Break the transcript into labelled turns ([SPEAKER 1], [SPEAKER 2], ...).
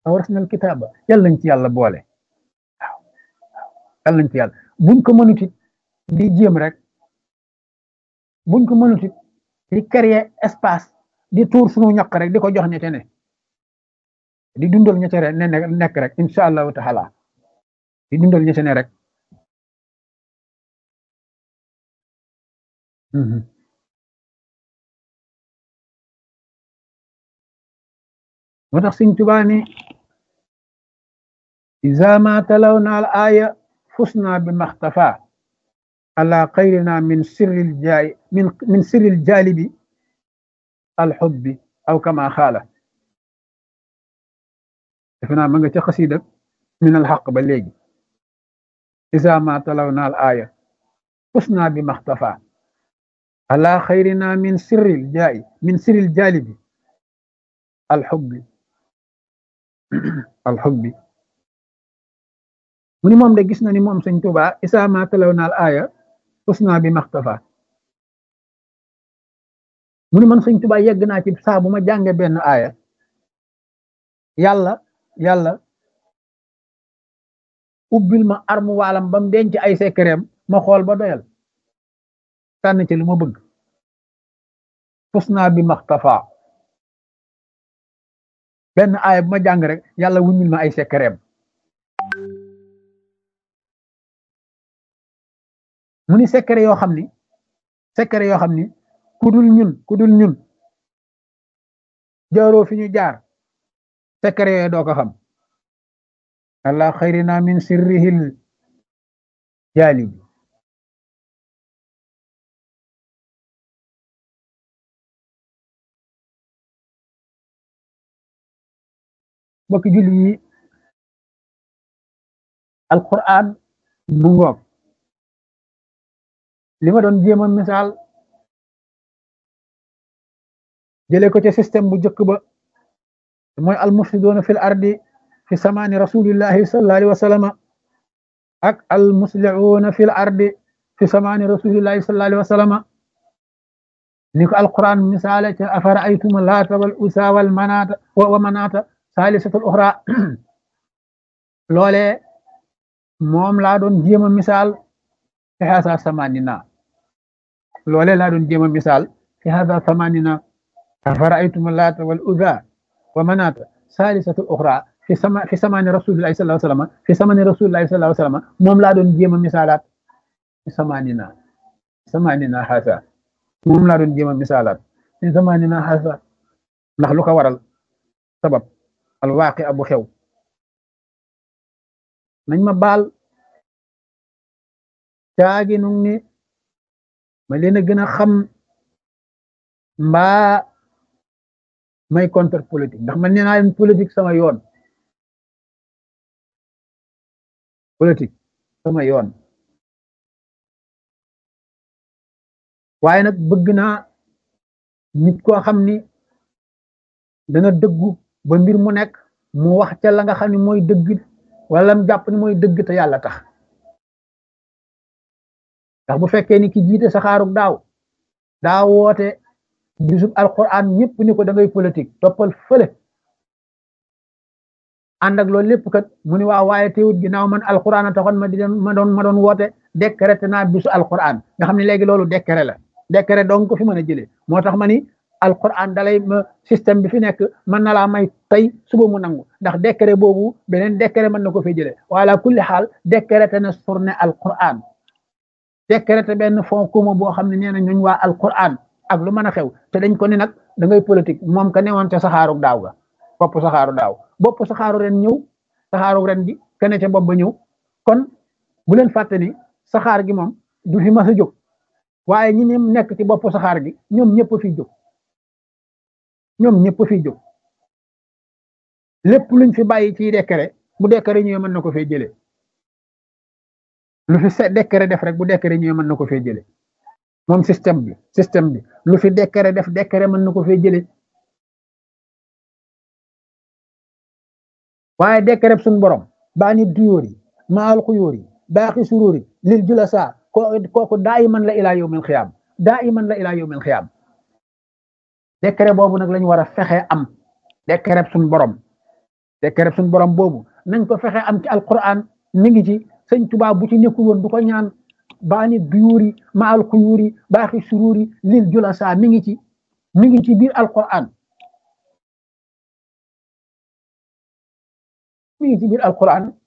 [SPEAKER 1] awrasnal kitaaba yàlla nañ ci yàlla boole waaw yàlla nañ ci yàlla buñ ko mënut it di jéem rek buñ ko mënut it di créer espace di tuur sunu ñaq rek di ko jox ñete ne di dundal ñete ne nekk rek incha allahu taala di dundal ñete ne rek moo tax Sëñ Tuubaa ni iza ma talawna al aya fusna bi maxtafa ala xayrina min sirril jaay min min sirril jaalibi alxubbi aw kama xaala defe naa ma nga ca xasida min alxaq ba léegi iza ma talawna al aya fusna bi maxtafa ala xayrina min sirril jaay min sirril jaalibi alxubbi alxubbi mu ni moom de gis na ni moom sëñ Tuubaa isaa ma talaw naal aaya usna bi maxtafa mu ni man sëñ Tuubaa yegg naa ci saa bu ma jànge benn aaya yàlla yàlla ubbil ma armu waalam ba mu denc ay sekkereem ma xool ba doyal tànn ci lu ma bëgg usna bi maxtafa benn aaya bu ma jàng rek yàlla wuññil ma ay sekkereem mu ni secret yoo xam ni secret yoo xam ni ku dul ñun ku dul ñun jaaroo fi ñu jaar secret yooyu doo ko xam allah xayrina min sirrihil jaalibi mbokki julli yi alquran bu ngoog li ma doon jéem a misaal jëlee ko ci système bu njëkk ba mooy almufsidoona fil ardi fi samaani rasulillahi sallallahu alayhi wa sallama ak almuslihuuna fil ardi fi samaani rasulillahi sallallahu alayhi wa sallama ni ko alquran misaale ca afara aytuma laata wal usa wal manaata wa manaata saalisatul uxra loole moom laa doon jéem a misaal fi hasa samanina loole laa doon jéem a misaal fi hasa samanina afara'aytum laata wal uzza wa manaata saalisatul uxra fi sama fi samani rasulillahi sallallahu alayhi wa sallam fi samani rasulillahi sallallahu alayhi wa sallam moom laa doon jéem a misaalaat fi samanina samanina hasa moom laa doon jéem a misaalaat fi samanina hasa ndax lu ko waral sabab alwaaqi abu xew nañ ma baal caagi nu ni ma leen a gën a xam mbaa may contre politique ndax man nee naa leen politique sama yoon politique sama yoon waaye nag bëgg naa nit koo xam ni dana dëggu ba mbir mu nekk mu wax ca la nga xam ne mooy dëgg wala mu jàpp ni mooy dëgg te yàlla tax ndax bu fekkee ni ki jiite saxaarug daaw daa woote bisub alquran ñëpp ni ko da ngay politique toppal fële ànd ak loolu lépp kat mu ni waa waaye teewut ginnaaw man alquran a taxoon ma di ma doon ma doon woote décrété naa bisu alquran nga xam ne léegi loolu décret la décret donc ko fi mën a jëlee moo tax ma ni alquran dalay système bi fi nekk mën na laa may tey suba mu nangu ndax décret boobu beneen décret mën na ko fay jëlee wala kulli xaal décrété na surne alquran décrété benn fond commun boo xam ne nee na ñooñ waa alquran ak lu mën a xew te dañ ko ni nag da ngay politique moom ka newoon te saxaaru daaw ga bopp saxaaru daaw bopp saxaaru ren ñëw saxaaru ren gi kene ca bopp ba ñëw kon bu leen fàtte ni saxaar gi moom du fi mas a jóg waaye ñi ne nekk ci bopp saxaar gi ñoom ñëpp fi jóg ñoom ñëpp fi jóg lépp luñ fi bàyyi ci décret bu décret ñëwee mën na ko fee jëlee lu fi se décret def rek bu décret ñëwee mën na ko fee jëlee moom système bi système bi lu fi décret def décret mën na ko fee jëlee waaye décret suñ borom baa nit duyóor yi maal xuyóor yi baaxi suróor yi lil julasa kooku daa iman la ilaa yawmil xiyaam daa iman la ilaa yawmil xiyaam décret boobu nag lañu war a fexe am décret suñ borom décret suñu borom boobu nañ ko fexe am ci alquran mi ngi ci sëñ Tuubaa bu ci nekkul woon du ko ñaan baani duyuuri ma al xuyuuri baaxi suruuri lil julasa mi ngi ci mi ngi ci biir alquran mi ngi ci biir alquran